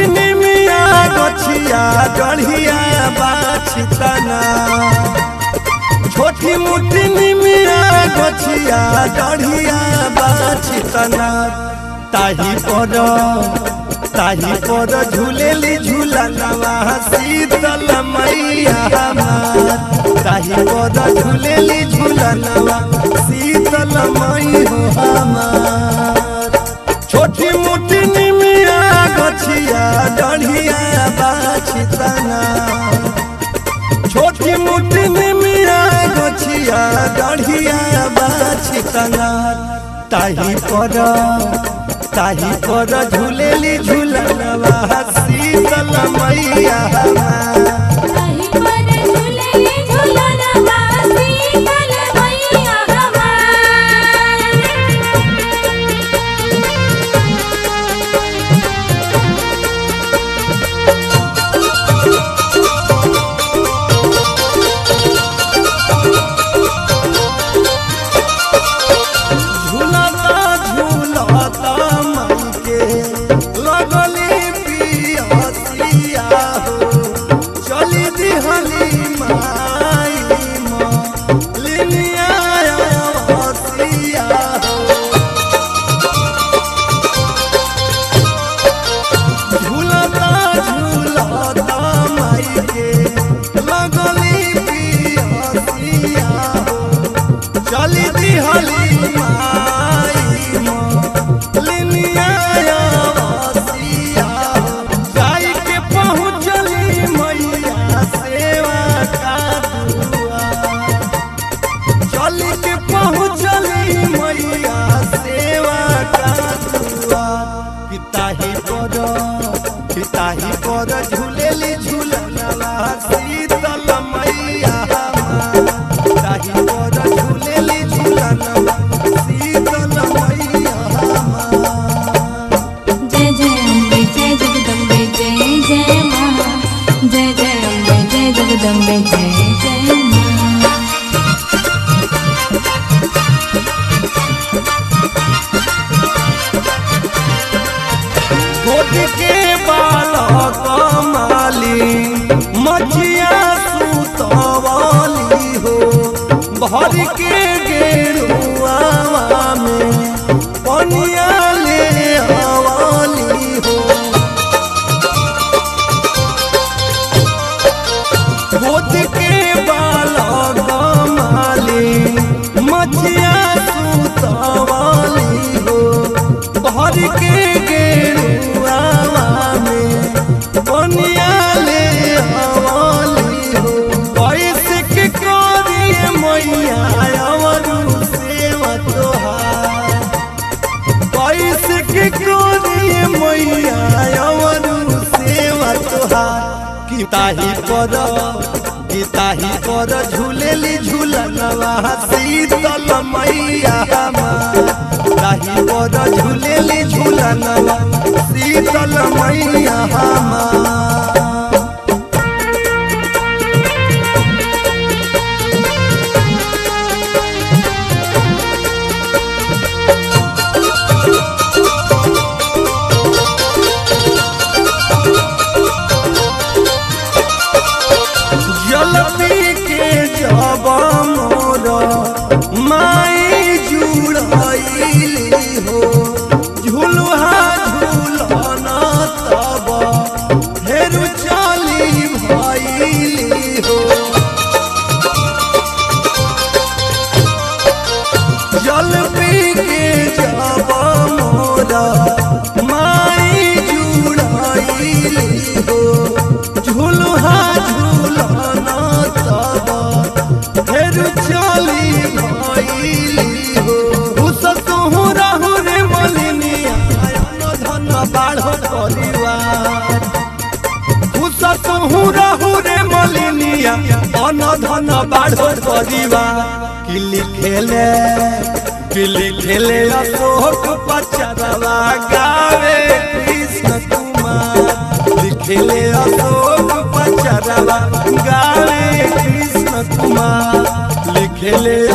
मुठी निमिया गछिया गढ़िया बाछितना छोटी मुठी निमिया गछिया गढ़िया बाछितना ताही पर ताही पर झूलेली झूलनवा शीतल मैया हमार ताही पर झूलेली झूलनवा शीतल मई हो हमार छोटी मुठी निमिया गछिया डढ़िया बाछितना छोटी मुठी निमिया गछिया डढ़िया बाछितना ताही पर ताही पर झूलेली झूलनवा शीतल मैया हमार ताही पर झूलेली झूलनवा शीतल मैया हमार झूलता झूलता मन के लगली पियसिया हो चली दिहली माई लिनिया हसिया हो झूलता झूलता माई के लगली पियसिया हो चली दिहली माई लिनिया वसिया जाई के पहुँचली मैया सेवा का दुआ चली के पहुँचली मैया सेवा का दुआ पिताही पर पिताही पर झूलेली झूलनवा शीतल मैया हमार ताही पर झूलेली झूलनवा शीतल मैया हमार जय जय अम्बे जय जगदम्बे जय जय माँ जय जय अम्बे जय जगदम्बे जय जय माँ गोद के बालक माली मछिया सुतवाली हो भर के गेरुआ में पनिया ले हवाली हो गोद के बालक माली मछिया सुतवाली हो भर के गेरुआ में बनिया ले हवाली हो कैसे के करिए मैया अवरु सेवा तोहार कैसे के करिए मैया अवरु सेवा तोहार कि ताही पर कि ताही पर झूलेली झूलनवा शीतल मैया हमार ताही पर झूलेली झूलनवा शीतल मैया हमार जलती के जब मोर माई जुड़ाइली हो झुलुहा झुलन तब फेरु चली भइली हो जल पी के जब मोर माई जुड़ाइली हो झुलुहा झुलन तब फेर चली भइली हो उस तुहु रहु रे मलिनिया अन धन बाढ़ परिवार खुश तुहु रहु रे मलिनिया अन धन बाढ़ परिवार कि लिखेले कि लिखेले अशोक पचरवा गावे कृष्ण कुमार लिखेले अशोक पचरवा गावे कृष्ण कुमार लिखेले